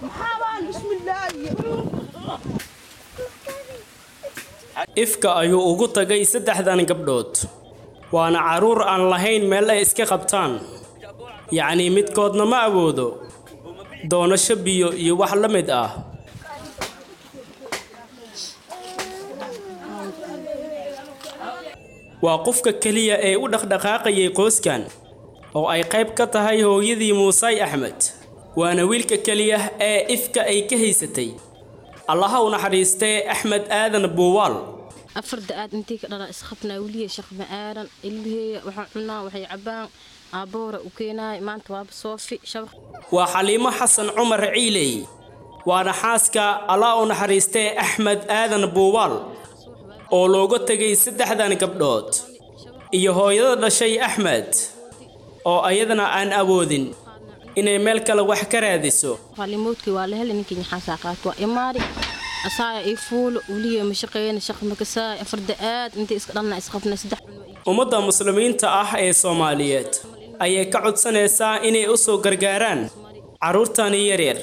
ifka ayuu ugu tagay saddexdan gabdhood waana carruur aan lahayn meel ay iska qabtaan yacnii midkoodna ma awoodo doonasho biyo iyo wax la mid ah waa qofka keliya ee u dhaqdhaqaaqayay qoyskan oo ay qayb ka tahay hooyadii muusay axmed waana wiilka keliya ee ifka ay ka haysatay allaha u naxariistee axmed aadan buuwaal afar da-aad intii ka dhala isqabnaa weliya shaqma aadan ilmiheeya waxaa cunaa waxay cabaan aabboora u keenaay maanta waaba soofi shabaq waa xaliimo xasan cumar ciiley waana xaaska allah u naxariistee axmed aadan buuwaal oo looga tegay saddexdan gabdhood iyo hooyada dhashay axmed oo ayadana aan awoodin inay meel kale wax ka raadiso qalimoodkii waa la helay ninkii nyaxaasaa qaato waa imaari asaaya ii fuulo weliya ma shaqeeyna shaq makasaay afar da-aad intii iska dhalna isqabna saddex ummadda muslimiinta ah ee soomaaliyeed ayay ka codsanaysaa inay u soo gargaaraan carruurtani yaryar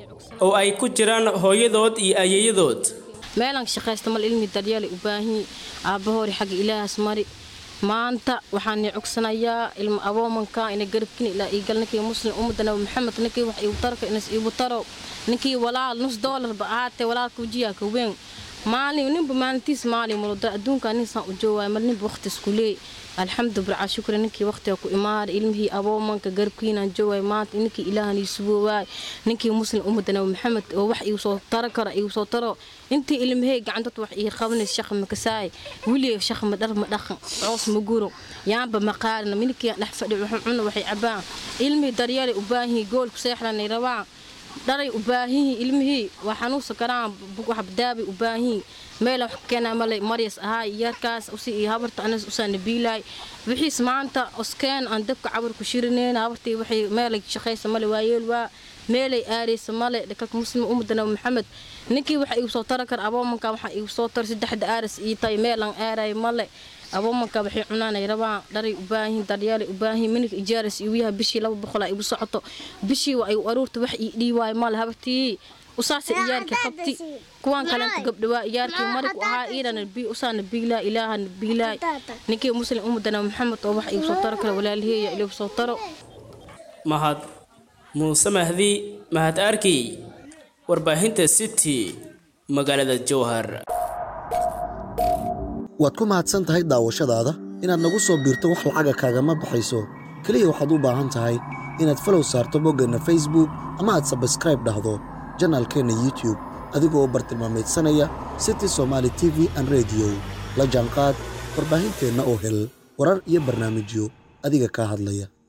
oo ay ku jiraan hooyadood iyo ayeeyadood meelaan shaqaysta mal ilmi daryeelay u baahanyi aabbahoori xagga ilaahas mari maanta waxaan cogsanayaa ilma aboomanka ina garabkin ilaa iigal ninkii muslim ummadda nabi maxamed ninkii wax iigu tarka inas iigu taro ninkii walaal nus doolarba ahaatee walaalka wajiyaa ka weyn maalin ninba maalintiis maalin mulada adduunka ninsaan u joogaay mar ninba waqti isku leey alxamdu bilcaa shukri ninkii waqtiga ku imaaday ilmihii aboomanka garabkiinaan joogaay maanta ninkii ilaahan ii suboowaay ninkii muslim ummadda nabi maxamed oo wax iigu soo taro karo iigu soo taro intii ilmahey gacantad wax ii qabanays shaq makasaay weliga shaq ma dhar ma dhaqan coos ma guro yaanba ma qaarina minkii dhex fadhi waxun cuna waxay cabaan ilmihii daryeelay u baahanyihi goolku seexlanay rabaan dharay u baahanyihi ilmihii waa xanuunsan karaan wax daabay u baahanyihi meel wax keenaa male maryas ahaay yarkaas usi iyo habarta anas usaa nabiilaay wixiis maanta oskeen aan dabka cabar ku shirineen habartii waxay meelay shaqaysa male waayeel waa meelay aaraysa male dhakalka muslim ummadda nabi maxamed ninkii waxa igu soo tara kara aboomanka waxaa igu soo tara saddexda aaras ii tahay meelaan aaray male aboomanka waxay cunaanay rabaan dharay u baahin daryeelay u baahin minig ijaaras igu yahay bishii laba boqol igu socoto bishii waa igu aruurta wax ii dhiiwaay male habartii usaasa iyaarkii qabti kuwaan kalenta gabdhawaa iyaarkii marig ahaa iidana usaana biilaa ilaahana biilaay ninkii muslim ummadana maxamed oo wax igu soo taro kale walaalaheeya igu soo taro mahad muuse mahdi mahad arkey warbaahinta city magaalada jowhar waad ku mahadsan tahay daawashadaada inaad nagu soo biirto wax lacaga kaagama baxayso keliya waxaad u baahan tahay inaad falow saarto boggeenna facebook ama aad sabskraib dhahdo janaalkeenna youtub adigoo bartilmaameedsanaya city somaali t v an rediyo la jaanqaad warbaahinteenna oo hel warar iyo barnaamijyo adiga kaa hadlaya